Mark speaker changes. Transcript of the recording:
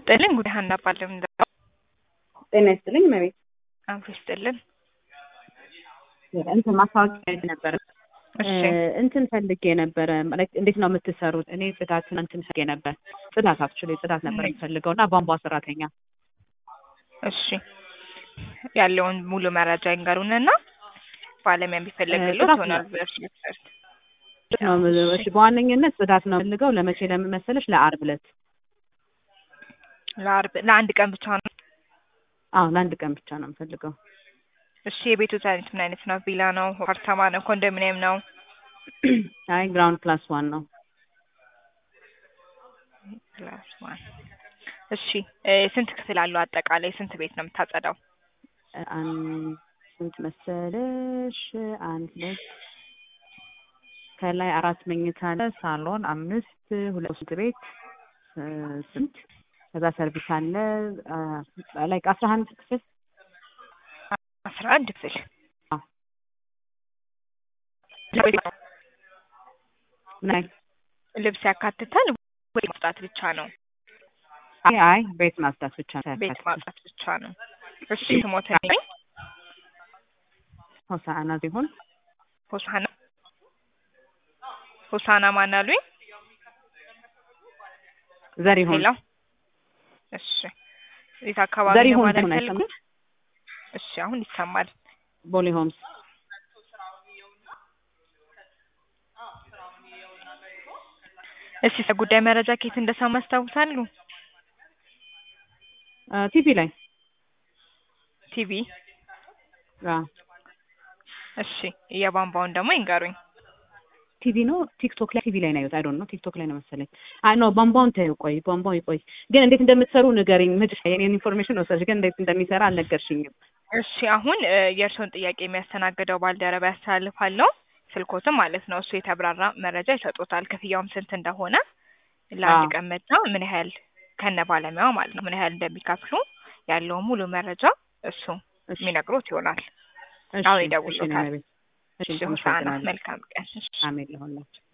Speaker 1: ይስጥልኝ ጉዳይ ሀና ባለም
Speaker 2: ጤና ይስጥልኝ መቤት
Speaker 1: አብሮ ይስጥልን።
Speaker 2: እንትን ማስታወቂያ ነበረ
Speaker 1: እሺ
Speaker 2: እንትን ፈልጌ ነበረ ማለት እንዴት ነው የምትሰሩት? እኔ ጽዳት እንትን ፈልጌ ነበር ጽዳት አክቹዋሊ ጽዳት ነበር የምፈልገው እና ቧንቧ ሰራተኛ
Speaker 1: እሺ ያለውን ሙሉ መረጃ ይንገሩንና ባለሙያ ቢፈለግሎት
Speaker 2: ጽዳት
Speaker 1: ይሆናል
Speaker 2: ነው።
Speaker 1: ብለሽ ነበር።
Speaker 2: ነው እሺ በዋነኝነት ጽዳት ነው የምፈልገው ለመቼ ለምን መሰለሽ ለአርብ ዕለት
Speaker 1: ለአርብ ለአንድ ቀን ብቻ ነው።
Speaker 2: አዎ ለአንድ ቀን ብቻ ነው የምፈልገው
Speaker 1: እሺ የቤቱ አይነት ምን አይነት ነው? ቪላ ነው? አፓርታማ ነው? ኮንዶሚኒየም ነው?
Speaker 2: አይ ግራውንድ ፕላስ ዋን ነው
Speaker 1: ፕላስ ዋን። እሺ እ ስንት ክፍል አለው? አጠቃላይ ስንት ቤት ነው የምታጸዳው?
Speaker 2: አን- ስንት መሰለሽ አንድ ሁለት ከላይ አራት መኝታ አለ ሳሎን አምስት ሁለት ሽንት ቤት እ ስንት ከዛ ሰርቪስ አለ ላይክ አስራ አንድ ክፍል
Speaker 1: አስራ አንድ ክፍል
Speaker 2: አዎ። ምን አይነት
Speaker 1: ልብስ ያካትታል ወይ ማጽዳት ብቻ ነው?
Speaker 2: አይ አይ ቤት ማጽዳት ብቻ ነው
Speaker 1: ቤት
Speaker 2: ያካትታል።
Speaker 1: ማጽዳት ብቻ ነው። እሺ ስሞትልኝ
Speaker 2: ሆሳዕና ሲሆን
Speaker 1: ሆሳና ሆሳና ማን አሉኝ?
Speaker 2: ዘሪሁን
Speaker 1: ሄሎ እሺ የት አካባቢ ነው
Speaker 2: ዘሪሁን
Speaker 1: ማለት
Speaker 2: ዘሪሁን
Speaker 1: ፈልጉት?
Speaker 2: አይሰማም
Speaker 1: እሺ አሁን ይሰማል።
Speaker 2: ቦሌ ሆምስ
Speaker 1: እሺ ስለ ጉዳይ መረጃ ከየት እንደሰማ ያስታውሳሉ?
Speaker 2: ቲቪ ላይ
Speaker 1: ቲቪ
Speaker 2: አዎ
Speaker 1: እሺ የቧንቧውን ደግሞ ይንገሩኝ።
Speaker 2: ቲቪ ነው ቲክቶክ ላይ ቲቪ ላይ ነው ያዩት አይ ዶንት ኖ ቲክቶክ ላይ ነው መሰለኝ አይ ኖ ቧንቧውን ተይው ቆይ ቧንቧው ይቆይ ግን እንዴት እንደምትሰሩ ንገሪኝ ምጭ የኔን ኢንፎርሜሽን ወሰድሽ ግን እንዴት እንደሚሰራ አልነገርሽኝም
Speaker 1: እሺ አሁን እ የእርስዎን ጥያቄ የሚያስተናግደው ባልደረባ ያስተላልፋለሁ። ስልኮትም ማለት ነው እሱ የተብራራ መረጃ ይሰጡታል። ክፍያውም ስንት እንደሆነ ለአንድ
Speaker 2: አዎ።
Speaker 1: ቀን መጣ ምን ያህል ከነ ባለሙያው ማለት ነው ምን ያህል እንደሚከፍሉ ያለውን ሙሉ መረጃ እሱ
Speaker 2: እሺ
Speaker 1: የሚነግሮት ይሆናል።
Speaker 2: እሺ
Speaker 1: አሁን
Speaker 2: እሺ
Speaker 1: ይደውሉታል።
Speaker 2: እኔ ቤት እሺ
Speaker 1: እሺ ሆሳዕና
Speaker 2: አመሰግናለሁ
Speaker 1: መልካም ቀን። እሺ
Speaker 2: አሜን ለሁላችሁ